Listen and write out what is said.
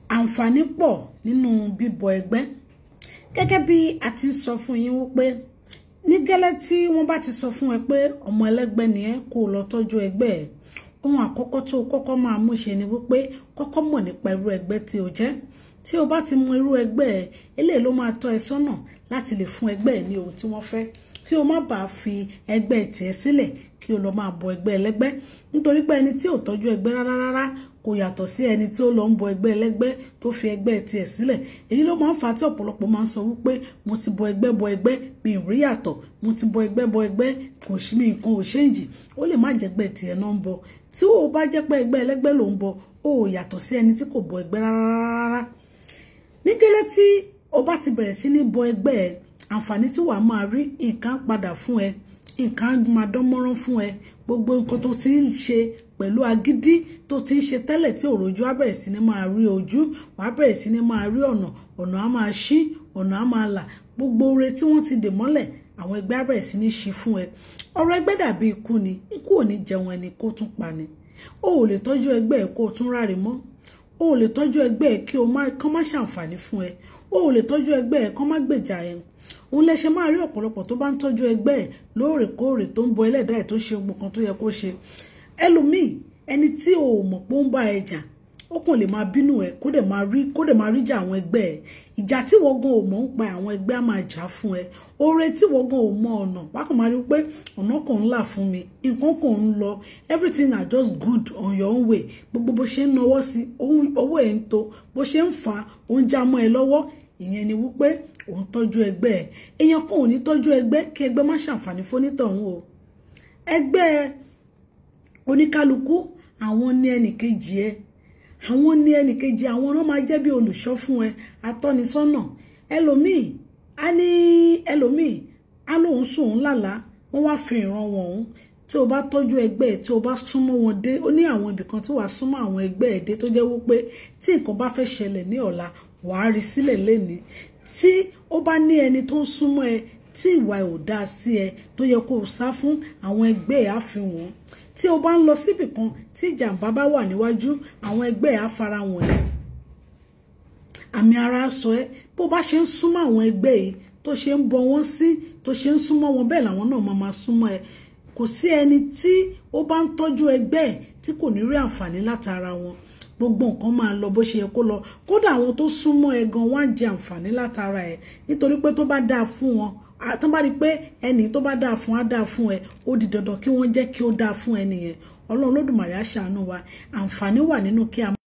àǹfààní pọ̀ nínú bíbọ ẹgbẹ́ gẹ́gẹ́ bí a ti ń sọ fún yín wípé ní gẹ́lẹ́ tí wọ́n bá ti sọ fún ẹ pé ọmọ ẹlẹ́gbẹ́ ni ẹ kó lọ tọ́jú ẹgbẹ́ ẹ ohun àkọ́kọ́ tó kọ́kọ́ máa mú ṣe ni wípé kọ́kọ́ mọ̀ nípa irú ẹgbẹ́ tí o jẹ́ tí o bá ti mọ irú ẹgbẹ́ ẹ eléyìí ló máa tọ́ ẹ sọ́nà láti lè fún ẹgbẹ́ ẹ ní ohun tí wọ́n fẹ́ kí o má bàa fi ẹgbẹ́ tiẹ̀ sílẹ̀ kí o lọ máa bọ ẹgbẹ́ ẹlẹ́gbẹ́ nítorí pé ẹni tí ò tọ́jú ẹgbẹ́ rárá rárá kò yàtọ̀ sí ẹni tí ó lọ ń bọ ẹgbẹ́ ẹlẹ́gbẹ́ tó fi ẹgbẹ́ tiẹ̀ sílẹ̀ èyí ló máa ń fa tí ọ̀pọ̀lọpọ̀ máa ń sọ wípé mo ti bọ ẹgbẹ́ bọ ẹgbẹ́ mi ì rí yàtọ̀ mo ti bọ ẹgbẹ́ bọ ẹgbẹ́ kò sí mi nǹkan ò ṣéǹjì ó lè má jẹ́gbẹ́ tiẹ̀ náà ń bọ tí o bá jẹ́ pé ẹgbẹ́ ẹlẹ́gbẹ́ ló ń bọ ó yàtọ̀ sí ẹni tí kò bọ ẹgbẹ́ rárá ní gẹ́lẹ́ tí o bá ti bẹ̀rẹ̀ sí ní bọ ẹgbẹ́ ẹ àǹfààní tí wàá máa rí nǹkan padà fún ẹ nǹkan máa dán mọ́rán fún ẹ gbogbo nǹkan tó ti ń ṣe pẹ̀lú agídí tó ti ń ṣe tẹ́lẹ̀ tí òròjú á bẹ̀rẹ̀ sí ní máa rí ojú wàá bẹ̀rẹ̀ sí ní máa rí ọ̀nà ọ̀nà á máa ṣí ọ̀nà á máa là gbogbo oore tí wọ́n ti dè mọ́lẹ̀ àwọn ẹgbẹ́ á bẹ̀rẹ̀ sí ní ṣí fún ẹ ọ̀rọ̀ ẹgbẹ́ dàbí ikú ni ikú ò ní jẹun ẹni kó tún pa ni o ò lè tọ́jú ẹgbẹ́ ẹ kó o tún ráre mọ́ o ò lè tọ́jú ẹgbẹ́ ẹ kí o kán má ṣàǹfààní fún ẹ o ò lè tọ́jú ẹgbẹ́ ẹ kán má gbèjà ẹ òun lẹ ṣe máa rí ọ̀pọ̀lọpọ̀ tó bá ń tọ́jú ẹgbẹ́ ẹ̀ lóòrèkóòrè tó ń bọ ẹlẹ́dàá ẹ̀ tó ṣe gbogbo kan tó yẹ kó ṣe ẹlòmíì ẹni tí o ò mọ̀ pé ó ń bá ẹ jà ó kàn lè máa bínú ẹ kó dẹ̀ máa rí kó dẹ̀ máa rí jà àwọn ẹgbẹ́ ẹ ìjà tí wọ́n gan ò mọ̀ ń pa àwọn ẹgbẹ́ á máa jà fún ẹ oore tí wọ́n gan ò mọ ọ̀nà wákàn máa rí pé ọ̀nà kan ń là fún mi nǹkan kan ń lọ everything are just good on your own way gbogbo bó ṣe ń nawọ́ sí owó ẹ̀ ń to bó ṣe ń fà á ó ń já mọ́ ẹ lọ́wọ́ ìyẹn ni wípé òun tọ́jú ẹgbẹ́ ẹ̀ èèyàn kan ò ní tọ́jú ẹgbẹ́ kí ẹgbẹ́ má ṣàǹfààní fónítọ̀hún o ẹgbẹ́ oníkálukú àwọn ní ẹnìkejì ẹ àwọn ní ẹnìkejì àwọn náà máa jẹ́ bí olùṣọ́ fún ẹ atọ́nisọ́nà ẹlòmíì á ní ẹlòmíì á lóun sùn òun lálàá wọ́n wá fi ìran wọn òun tí o bá tọ́jú ẹgbẹ́ ẹ̀ tí o bá súnmọ́ wọn dé ó ní àwọn ibìkan tí wàá súnmọ́ àwọn ẹgbẹ́ ẹ̀ dé tó jẹ́ wípé tí nǹkan bá fẹ́ ṣẹlẹ̀ ní ọ̀la wàá rí sílẹ̀ lénìí tí ó bá ní ẹni tó ń súnmọ́ ẹ tí ìwà ẹ̀ ò dáa sí ẹ tó yẹ kó o sá fún àwọn ẹgbẹ́ ẹ̀ á fi wọ́n tí o bá ń lọ síbì kan tí ìjàmbá bá wà níwájú àwọn ẹgbẹ́ ẹ̀ á fara wọ̀n ẹ́ àmì ara sọ ẹ́ bó bá ṣe ń súnmọ́ àwọn ẹgbẹ́ yìí tó ṣe ń bọ wọ́n sí tó ṣe ń súnmọ́ wọn bẹ́ẹ̀ làwọn náà máa máa súnmọ́ ẹ kò sí ẹni tí ó bá ń tọ́jú ẹgbẹ́ ẹ̀ tí kò ní rí àǹfààní látara wọn gbogbo nǹkan máa lọ bó ṣe yẹ kó lọ kódà àwọn tó súnmọ́ ẹ gan wọ́n á jẹ àǹfààní látara ẹ nítorí pé tó bá dáa fún wọn tó bá rí pé ẹni tó bá dáa fún á dáa fún ẹ ó di dandan kí wọ́n jẹ́ kí ó dáa fún ẹni yẹn ọlọ́run lódùmarè á ṣàánú wa àǹfààní wà nínú kí a